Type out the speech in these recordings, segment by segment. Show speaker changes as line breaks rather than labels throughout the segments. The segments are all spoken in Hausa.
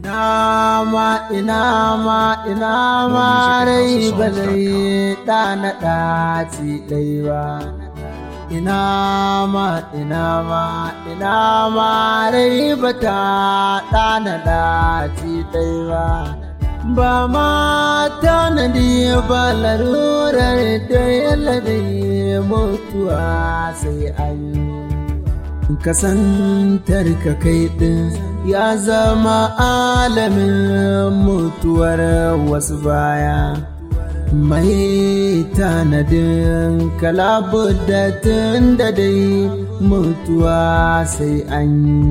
Ina ma ina ma ina ma rai ba zai ɗana ɗaci ɗai ba. Ina ma ina ma ina ma rai ba ta ɗana ɗaci ɗai ba. Ba ma tanadi ba larurar da yallade mutuwa sai an yi. kasantar ka kai ɗin ya zama alamin mutuwar wasu baya mai tanadin kalabudatin da dai mutuwa sai an yi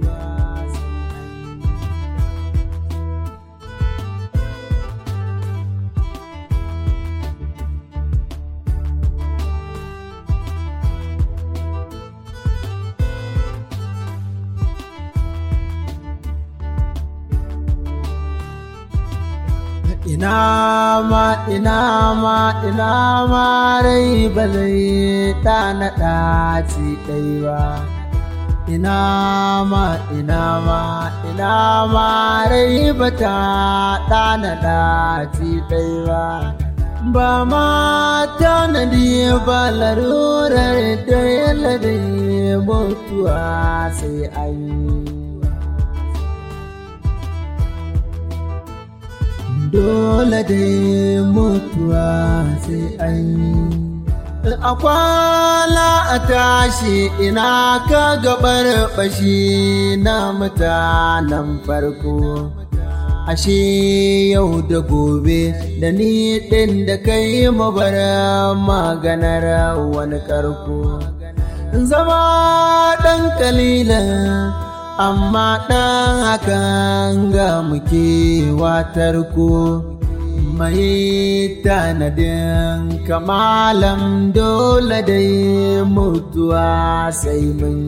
ina ma ina ma ina ma rai ba zai ɗana ɗaci ɗai ba ina ma ina ma ina ma rai ba ta ɗana ɗaci ɗai ba ba ma tanadi ba larurar da yallade mutuwa sai an yi dole dai mutuwa sai an yi a kwana a tashi ina ka gabar bashi na mutanen farko ashe yau da gobe da ni ɗin da kai mabar maganar wani karko zama ɗan kalilan amma ɗan hakan ga muke watar ku mai tanadin kamalan dole dai mutuwa sai mun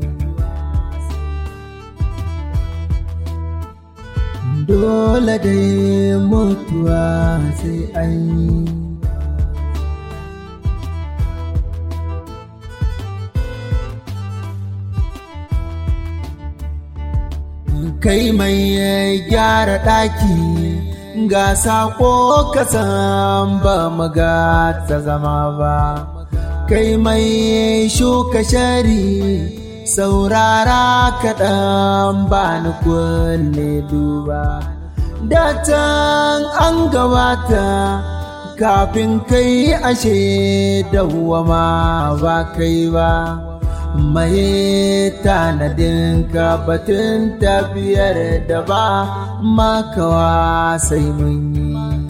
dole dai mutuwa sai an yi kai mai gyara ɗaki ga sako kasan ba maga ta zama ba kai mai shuka shari saurara kaɗan ba ni kunne duba datan an gabata kafin kai ashe dawwama ba kai ba mai tanadin ka batun tafiyar da ba makawa sai mun yi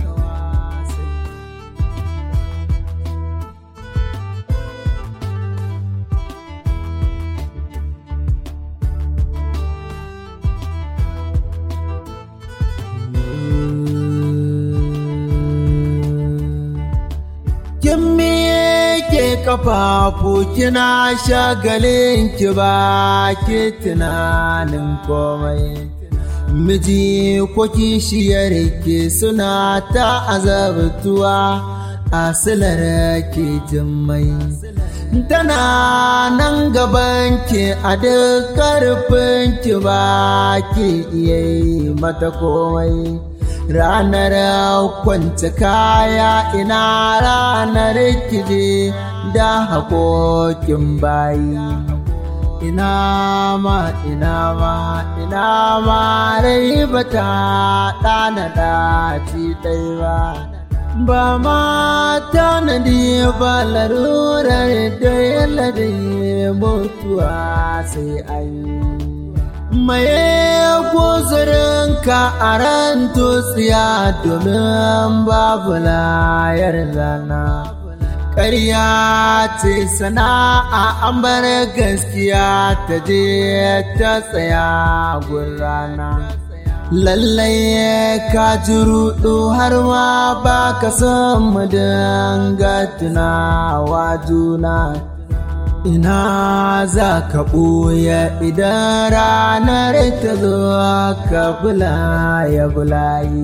kin miƙe kafafu kina shagalin ki ba ki tunanin komai miji ko kishiyar ki suna ta azabtuwa a silar ke jimmai tana nan gaban ki a duk karfin ki ba ki iya mata komai ranar kwance kaya ina ranar kije da haƙoƙin bayi ina ma ina ma ina ma rai ba ta ɗana ɗaci ɗai ba ba ma tanadi ba larurar da yallade mutuwa sai an yi maye guzurinka a ran tutsiya domin babu layar zana ƙarya ce sana'a an bar gaskiya ta je ta tsaya gurrana lallai ka ji rudu har ma ba ka san mu dinga tunawa juna ina za ka ɓoye idan ranar ta zo ka bulaye bulayi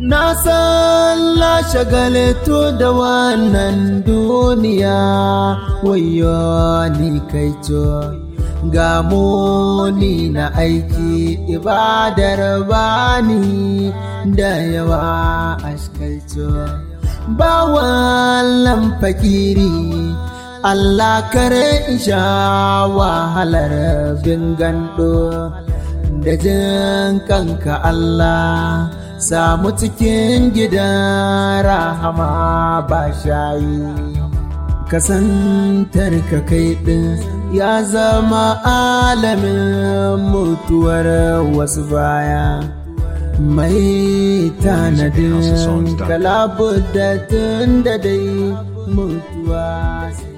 na san la shagaltu da wannan duniya wayo ni kai ga muni na aiki ibadar bani da yawa askalto ba wallan fakiri Allah kare isha wahalar bin gando da jin kanka Allah samu cikin gidan rahama ba shayi kasantar ka kai ɗin ya zama alamin mutuwar wasu baya mai tanadin kalabu da tun da dai mutuwa sai